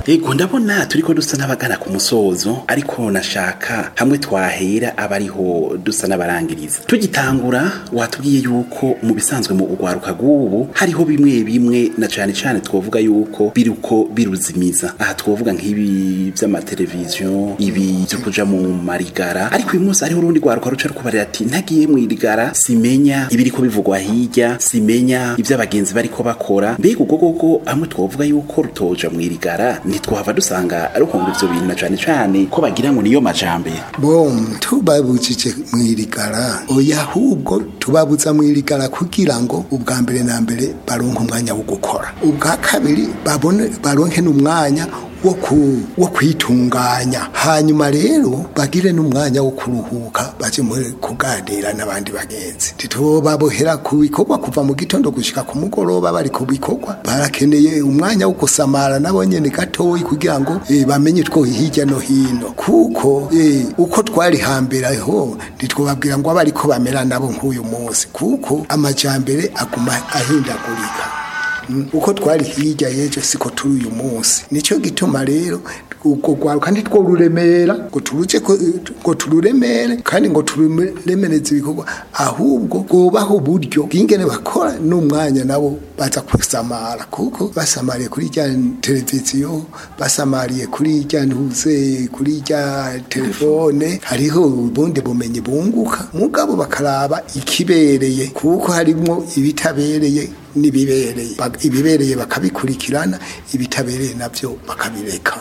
Ego ndabona turiko dusa n'abagana ku musozo ariko nashaka hamwe twahera aba ariho dusa n'abarangiriza tugitangura watubwiye yuko mu bisanzwe mu ugwaruka rw'ubu hariho bimwe bimwe na cane cane twovuga yuko biruko biruzimiza aha twovuga nk'ibi vy'amateleviziyo ibi vyo kuja mu marigara ariko uyu munsi hariho urundi rwaruka ruca rukubarira ati ntagiye mu irigara simenya ibiriko bivugwa hirya simenya ivyo abagenzi bariko bakora mbega ubwo gogo hamwe twovuga yuko rutoja mu irigara ntitwahava dusanga ruhonga ivyo bintu na cane cane ko bagira ngo niyo majambere bom tubabujije mwirigara oya ahubwo tubabuza mwirigara kugira ngo ubwa mbere na mbere baronke umwanya wo gukora ubwa kabiri babone baronke n'umwanya wo ku wo kwitunganya hanyuma rero bagire n'umwanya wo kuruhuka baje muri kuganira n'abandi bagenzi titubabohera ku bikorwa kuva mu gitondo gushika ku mugoroba bari ku bikorwa barakeneye umwanya wo gusamara nabo nyene gatoyi kugira ngo eh, bamenye two hirya no hino kuko eh, uko twari hambere ho ntitwobabwira ngo abariko bamera nabo nk'uyu munsi kuko amajambere aguma ahindagurika Mm, uko twari hirya yejo siko turi uyu munsi nico gituma rero ubwo rwaruka ntitwo ruremera ngo turuje ko- ngo tururemere kandi ngo tururemereze ibikorwa ahubwo bwubaho uburyo bw'ingene bakora n'umwanya nabo baza kusamara kuko basamariye kuri rya televiziyo basamariye kuri rya ntuze kuri rya telefone hariho ubundi bumenyi bunguka mugabo bakaraba ikibereye kuko harimwo ibitabereye n'ibibereye Ba- ibibereye bakabikurikirana ibitabereye navyo bakabireka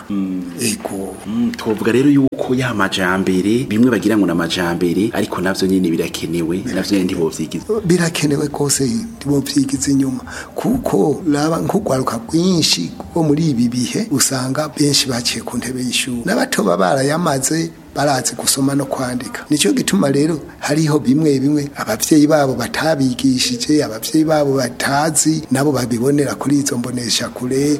ego Mm, twovuga rero yuko ya majambere bimwe bagira ngo na majambere ariko navyo nyene birakenewe navyo nyene ntibovyigiza birakenewe kose ntibovyigiza inyuma kuko raba nk'urwaruka rwinshi rwo muri ibi bihe usanga benshi baciye ku ntebe y'ishuri n'abato baba barayamaze barazi gusoma no kwandika nicyo gituma rero hariho bimwe bimwe abavyeyi babo batabigishije abavyeyi babo batazi nabo babibonera kuri izo mbonesha kure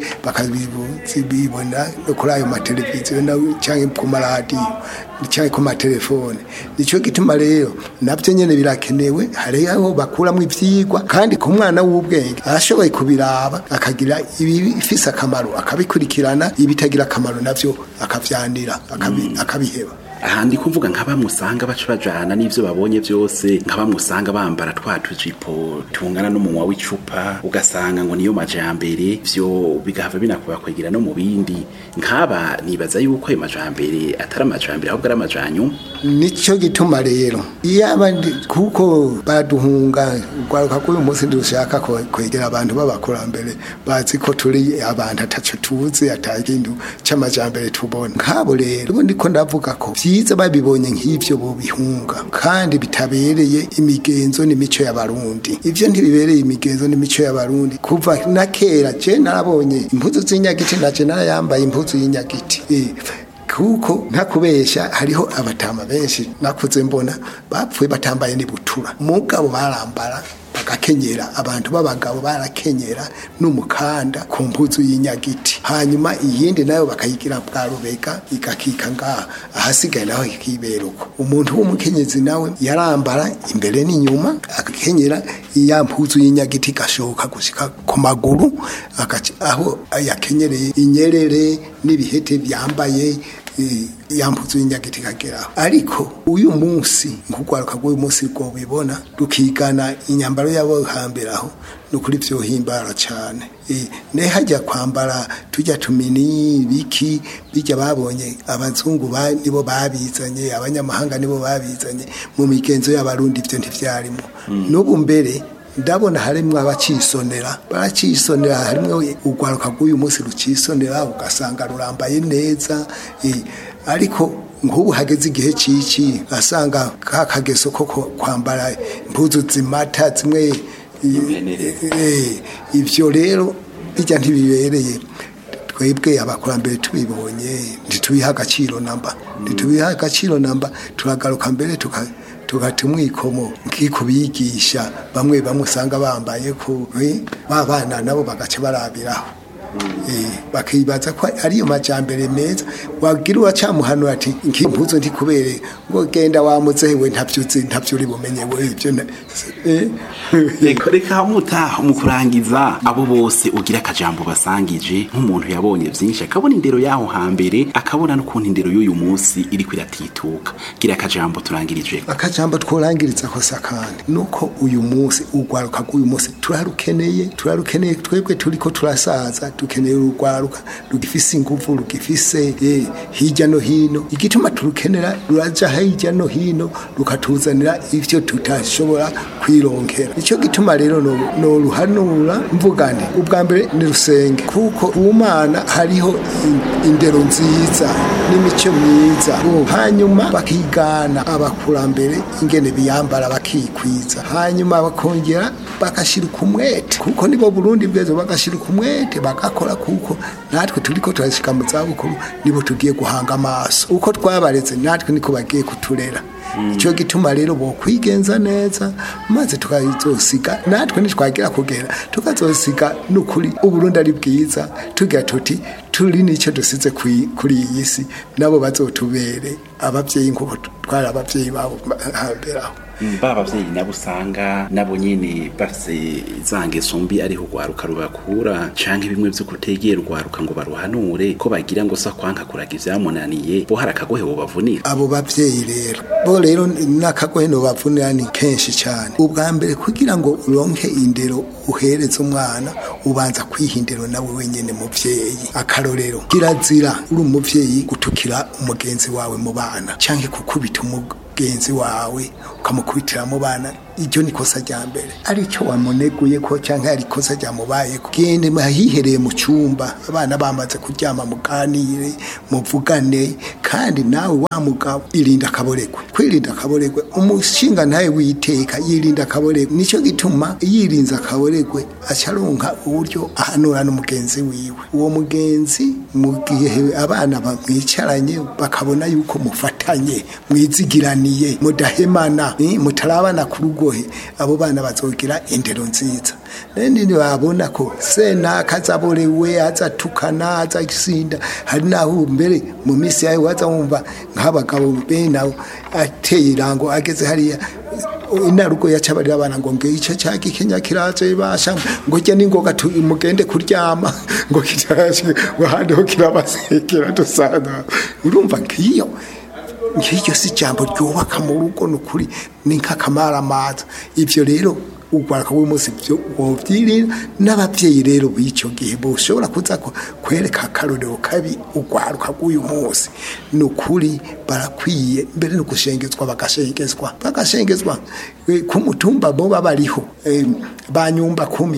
bakabibona no kuri ayo mateleviziyo na- canke ku maradiyo canke ku matelefone nicyo gituma rero navyo nyene birakenewe hariho bakuramwo ivyigwa kandi ku mwana w'ubwenge arashoboye kubiraba akagira ibifise akamaro akabikurikirana ibitagira akamaro navyo akavyanira akabi- akabiheba ahandi kuvuga nka bamusanga baca bajana n'ivyo babonye vyose nka bamusanga bambara twa tujipo tungana n'umunwa w'icupa ugasanga ngo niyo majambere vyo bigahava binakubakwegera no mu bindi nk'aba nibaza yuko ayo majambere atari amajambere ahubwo ari amajanyuma nicyo gituma rero iyo abandi kuko baduhunga urwaruka k'uyu munsi dushaka ko- kwegera abantu b'abakurambere bazi ko turi abantu ataco tuzi atakintu c'amajambere tubona nkabo rero ubu ndiko ndavuga ko vyiza babibonye nk'ivyo bobihunga kandi bitabereye imigenzo n'imico y'abarundi ivyo ntibibereye imigenzo n'imico y'abarundi kuva na kera je narabonye impuzu z'inyagiti naje narayambaye impuzu y'inyagiti eh, kuko ntakubesha hariho abatama benshi nakuze mbona bapfuye batambaye n'ibutura mugabo barambara bagakenyera abantu b'abagabo barakenyera n'umukanda ku mpuzu y'inyagiti hanyuma iyindi nayo bakayigira bwa rubega igakika ngaha ahasigaye naho ikibera uko umuntu w'umukenyezi nawe yarambara imbere n'inyuma agakenyera ya mpuzu y'inyagiti igashoka gushika ku maguru agaca- aho yakenyereye inyerere n'ibihete byambaye eh, ya mpuzu y'inyagiti ikageraho ariko uyu munsi nk'urwaruka rw'uyu munsi rwo bibona rukigana inyambaro y'abo hambere aho ni ukuri vyohimbara cane Eh, ne hajya kwambara tujya tumini biki bijya babonye abazungu ba- nibo babizanye abanyamahanga nibo babizanye mu migenzo y'abarundi ivyo ntivyarimo n'ubu mbere ndabona harimwo abacisonera baracisonera harimwo urwaruka rw'uyu munsi rucisonera ugasanga rurambaye neza eh, ariko nk'ubu hageze igihe cici asanga ka kageso ko ko kwambara impuzu zimata zimwe Impenerero. eh, ivyo rero bijya ntibibereye twebwe abakurambere tubibonye ntitubiha agaciro namba ntitubiha agaciro namba turagaruka mbere tuka tugata umwikomo nkikubigisha bamwe bamwe usanga bambaye ku eh, ba bana nabo bagaca barabiraho Eh, bakibaza ko ariyo majambere meza wagira uwacamuhanura ati nkimpuzo ntikubere ngo genda wamuzewe ntavyuzi ntavyo uri bumenye we ivyo na- eh, reka reka mutaha mu kurangiza abo bose ugira akajambo basangije nk'umuntu yabonye byinshi akabona indero y'aho hambere akabona n'ukuntu indero y'uyu munsi iri kwiratituka gira akajambo turangirije akajambo tworangiriza kosa kandi nuko uyu munsi urwaruka rw'uyu munsi turarukeneye turarukeneye twebwe turiko turasaza dukeneye urwaruka rugifise inguvu rugifise eh, hirya no hino igituma turukenera ruraja hirya no hino rukatuzanira ivyo tutashobora kwironkera nicyo gituma rero no- noruhanura mvuga nti ubwa mbere ni rusenge kuko ku mana hariho in- indero nziza n'imico myiza Oh, hanyuma bakigana abakurambere ingene biyambara bakikwiza hanyuma bakongera bagashira umwete kuko nibo burundi bwezo bagashira umwete bagakora kuko natwe turiko turashika mu zabukuru nibo tugiye guhanga amaso uko twabareze natwe niko bagiye kuturera icyo gituma rero bo kwigenza neza maze tukazosiga natwe ntitwagira kugera tukazosiga n'ukuri uburundi ari bwiza tugira tuti turi n'icyo dusize kwi- kuri iyi si nabo bazotubere ababyeyi nk'uko twari ababyeyi babo hambere aho ba bavyeyi nabo usanga nabo nyene bafise za ngeso mbi ariho urwaruka rubakura canke bimwe vyo kutegera urwaruka ngo baruhanure ko bagira ngo sa kwanka kuraga ivyamunaniye bo hari akagohe bobavunira abo bavyeyi rero bo rero n'akagohe no bavunira ni kenshi cyane ubwa mbere kugira ngo uronke indero uhereze umwana ubanza kwiha indero nawe wenyene muvyeyi akarorero kirazira uri umuvyeyi gutukira umugenzi wawe mu bana canke kukubita umugenzi wawe ukamukubitira mu bana iryo ni kosa rya mbere aricyo wamuneguye ko cyangwa ari ikosa ryamubayeko gende mahihereye mu cyumba abana bamaze kuryama muganire muvugane kandi nawe wa mugabo irinda akaboregwe kwirinda akaboregwe umushinga ntawe witeka yirinda akaboregwe nicyo gituma yirinze akaboregwe acaronka uburyo ahanura n'umugenzi wiwe uwo mugenzi mu gihe abana bamwicaranye bakabona yuko mufatanye mwizigiraniye mudahemana eh, mutarabana ku rugohe abo bana bazogira indero nziza nende babona ko senaka azaborewe azatukana azasinda hari naho mbere mu minsi yawe waza wumva nk'abagabo bene abo ateye irango ageze hariya inarugo yacabarira abana ngo nge ico cyagi kenya kiraje basha ngo jya ningoga tu- mugende kuryama ngo kiraje ngo handi ho kirabasekera dusana urumva ngiyo nk'iryo si ijambo ryubaka mu rugo ni ukuri ni nk'akamaramaza ibyo rero urwaruka w'umunsi byo wobyirira n'ababyeyi rero b'icyo gihe bushobora kuza ku- kwereka akarorero kabi urwaruka rw'uyu munsi ni ukuri barakwiye mbere no gushengezwa bagashengezwa bagashengezwa Eh, ku mutumba bo bariho eh, ba nyumba kumi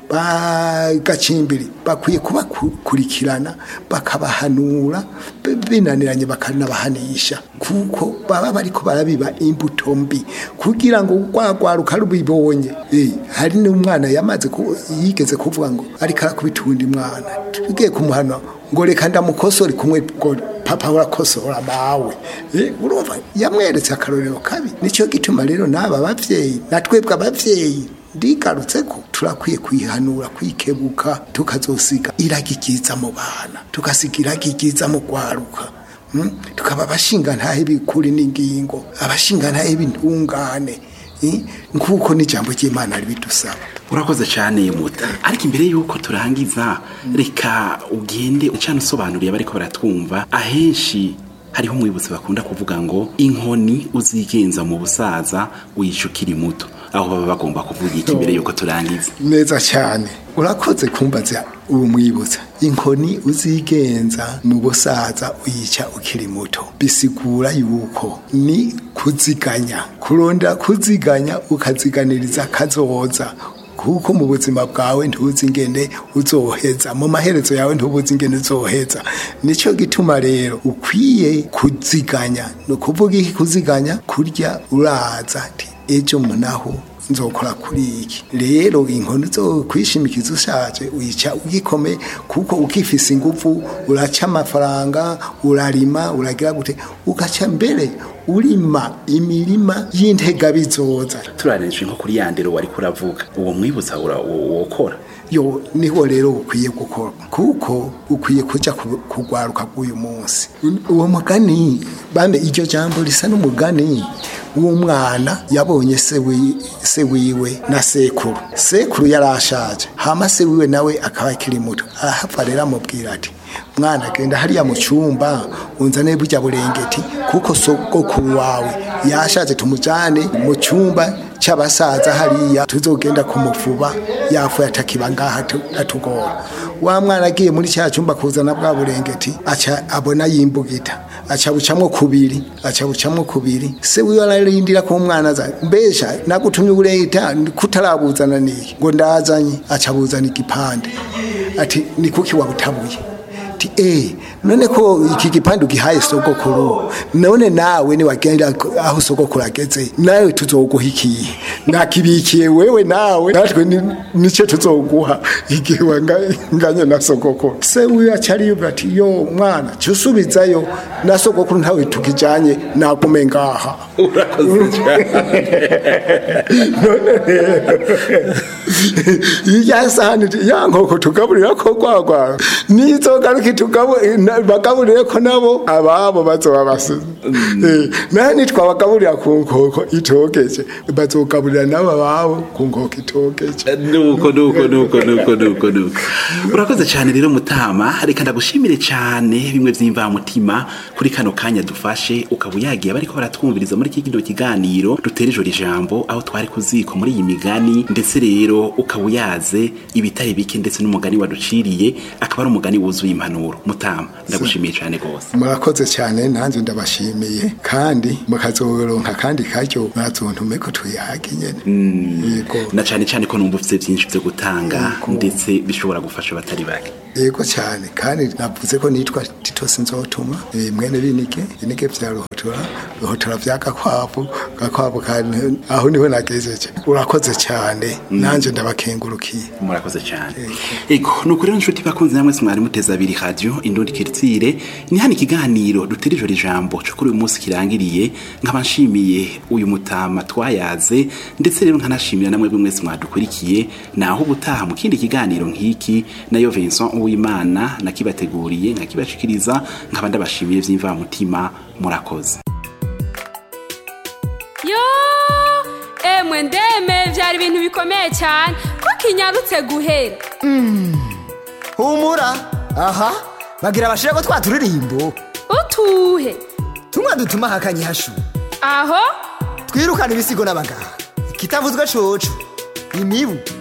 bagacimbiri bakwiye kubakurikirana bakabahanura b- binaniranye bakanabahanisha kuko baba bariko barabiba imbuto mbi kugira ngo rwagwaruka rubibonye Eh, hari n'umwana yamaze ku- yigeze kuvuga ngo ariko arakubita uwundi mwana tugiye kumuhana ngo reka ndamukosore kumwe ngo papa urakosora mawe Eh, urumva yamweretse akarorero kabi nicyo gituma rero n'aba bavyeyi natwebwe abavyeyi ndigarutse ko turakwiye kwihanura kwikebuka tukazosiga iragi ryiza mu bana tukasiga iragi ryiza mu rwaruka mm? tukaba abashinga ntahe bikuri n'ingingo abashinga ntahe b'intungane eh? nk'uko n'ijambo ry'imana ribidusaba urakoze cyane muta ariko imbere y'uko turangiza reka ugende cyane usobanuriye abariko baratwumva ahenshi hariho umwibutsi bakunda kuvuga ngo inkoni uzigenza mu busaza wica ukiri muto aho baba bagomba kuvuga iki imbere y'uko turangiza neza cyane urakoze kumbaza uwo mwibutsa inkoni uzigenza mu busaza uyica ukiri muto bisigura yuko ni kuziganya kurondera kuziganya ukaziganiriza kazoza kuko mu buzima bwawe ntuzi ingene uzoheza mu maherezo yawe ntubuzi ingene uzoheza nicyo gituma rero ukwiye kuziganya ni ukuvuga iki kuziganya kurya uraza ati ejo munaho nzokora kuri iki rero inkoni zo kwishimikiza ushaje uyica ugikomeye kuko ukifise ingufu uraca amafaranga urarima uragira gute ugaca mbere urima imirima y'intega bizoza turarenje nko kuri ya ndero wari kuravuga uwo mwibutsa ura- wo- wokora yo niho rero ukwiye gukorwa kuko ukwiye kuja ku- kugwaruka bw'uyu munsi uwo mugani bambe iryo jambo risa n'umugani w'umwana yabonye se wi- se wiwe na sekuru sekuru yari ashaje hama se wiwe nawe akaba akiri muto ahava rero amubwira ati mwana genda hariya mu cyumba unzane burya burengeti kuko sogokuru wawe yashaje tumujane mu cyumba cy'abasaza hariya tuzogenda kumufuba yafuye atakiba ngaha atu- atugora wa mwana agiye muri cya cyumba kuzana bwa burengeti aca abona yimbugita aca bucamwo kubiri aca bucamwo kubiri se wiwe ararindira ko umwana aza mbesha nagutumye uburengeta kutarabuzana niye ngo ndazanye aca buzana igipande ati ni kuki wabutabuye ati eh none ko iki gipande ugihaye sogokuru none nawe ni wagenda aho sogokuru ageze nawe tuzoguha ikihe nakibikiye wewe nawe natwe ni- nico tuzoguha igihe wanganye na sogokuru se wiwe acari yubwira ati yo mwana cusubizayo na sogokuru ntawe tukijanye nagume ngaha urakoze cyane ya sahani ya nkoko tugaburira ko gwagwa nizogaruka tugaburira bagaburire ko nabo ababo bazoba basize Eh, nani twabagaburira ku nkoko itogeje bazogaburira nabo ababo ku nkoko itogeje nuko nuko nuko nuko nuko nuko urakoze cyane rero mutama reka ndagushimire cyane bimwe by'imvamutima kuri kano kanya dufashe ukaba uyagiye bariko baratwumviriza muri kino kiganiro dutera ijoro ijambo aho twari kuziko muri iyi migani ndetse rero ukaba uyaze ibitari bike ndetse n'umugani waduciriye akaba ari umugani wuzuye impanuro mutama ndagushimiye cyane rwose murakoze cyane nanjye ndabashimiye kandi mukazoronka kandi karyo mwazontume ko tuyage nyene yego na cyane cyane ko numva ufite byinshi byo gutanga ndetse bishobora gufasha abatari bake yego cyane kandi navuze ko nitwa tito sinzotuma eh, mwene binike binike vya ruhotora ruhotora vya gakwavu gakwavu kandi aho niho nagejeje urakoze cyane nanje ndabakengurukiye murakoze cyane ego nuko rero nshuti bakunze namwe mwari muteze abiri radio indundi kiritsire ni hano ikiganiro dutera ijoro ijambo cyo kuri uyu munsi kirangiriye nkaba nshimiye uyu mutama twayaze ndetse rero nkanashimira namwe bwe mwese mwadukurikiye naho ubutaha mu kindi kiganiro nk'iki nayo Vincent Uwimana nakibateguriye nkakibashikiriza nkaba ndabashimiye by'imvamutima murakoze yo emwe ndeme byari ibintu bikomeye cyane ko kinyarutse guhera humura aha bagira bashire ko twa turirimbo utuhe tumwe dutuma hakanye hashu aho twirukana ibisigo n'abaganga kitavuzwe coco imibu